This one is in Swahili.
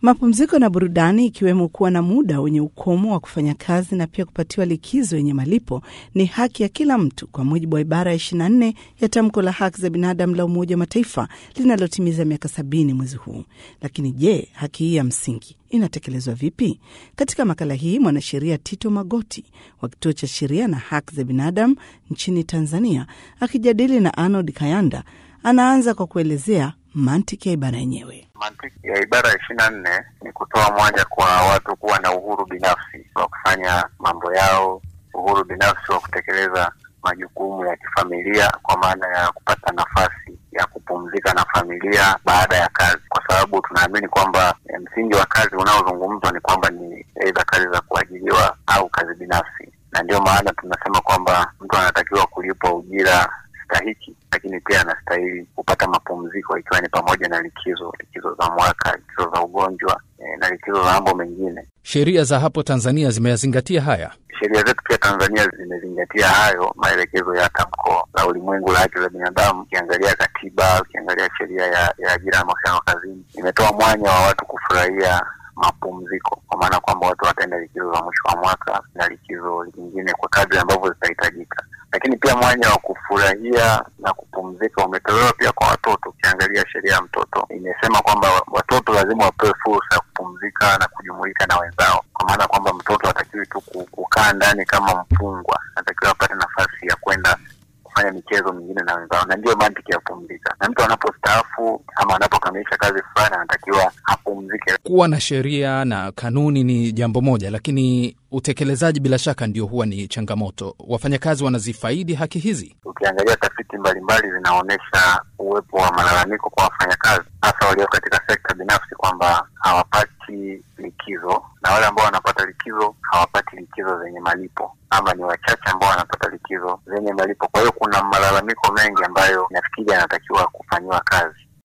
Mapumziko na burudani, ikiwemo kuwa na muda wenye ukomo wa kufanya kazi na pia kupatiwa likizo yenye malipo, ni haki ya kila mtu kwa mujibu wa ibara ya 24 ya tamko la haki za binadamu la Umoja wa Mataifa linalotimiza miaka sabini mwezi huu. Lakini je, haki hii ya msingi inatekelezwa vipi? Katika makala hii mwanasheria Tito Magoti wa kituo cha sheria na haki za binadamu nchini Tanzania akijadili na Arnold Kayanda anaanza kwa kuelezea mantiki ya ibara yenyewe. Mantiki ya ibara ya ishirini na nne ni kutoa mwanya kwa watu kuwa na uhuru binafsi wa kufanya mambo yao, uhuru binafsi wa kutekeleza majukumu ya kifamilia, kwa maana ya kupata nafasi ya kupumzika na familia baada ya kazi, kwa sababu tunaamini kwamba msingi wa kazi unaozungumzwa ni kwamba ni aidha kazi za kuajiriwa au kazi binafsi, na ndio maana tunasema kwamba mtu anatakiwa kulipwa ujira stahiki lakini pia anastahili kupata mapumziko ikiwa ni pamoja na likizo, likizo za mwaka, likizo za ugonjwa e, na likizo za mambo mengine. Sheria za hapo Tanzania zimeyazingatia haya. Sheria zetu pia Tanzania zimezingatia hayo maelekezo ya tamko la ulimwengu la haki za binadamu. Ukiangalia katiba, ukiangalia sheria ya, ya ajira na mahusiano kazini, imetoa mwanya wa watu kufurahia mapumziko, kwa maana kwamba watu wataenda likizo za mwisho wa mwaka na likizo nyingine kwa kadri ambavyo zitahitajika lakini pia mwanya wa kufurahia na kupumzika umetolewa pia kwa watoto. Ukiangalia sheria ya mtoto imesema kwamba watoto lazima wapewe fursa ya kupumzika na kujumuika na wenzao, kwa maana kwamba mtoto hatakiwi tu kukaa ndani kama mfungwa, anatakiwa apate nafasi ya kwenda kufanya michezo mingine na wenzao, na ndiyo mantiki ya kupumzika. Na mtu anapostaafu ama anapokamilisha kazi fulani, anatakiwa apumzike. Kuwa na sheria na kanuni ni jambo moja, lakini utekelezaji bila shaka ndio huwa ni changamoto. Wafanyakazi wanazifaidi haki hizi? Ukiangalia tafiti mbalimbali zinaonyesha uwepo wa malalamiko kwa wafanyakazi, hasa walio katika sekta binafsi, kwamba hawapati likizo, na wale ambao wanapata likizo hawapati likizo zenye malipo, ama ni wachache ambao wanapata likizo zenye malipo. Kwa hiyo kuna malalamiko mengi ambayo nafikiri yanatakiwa kufanyiwa kazi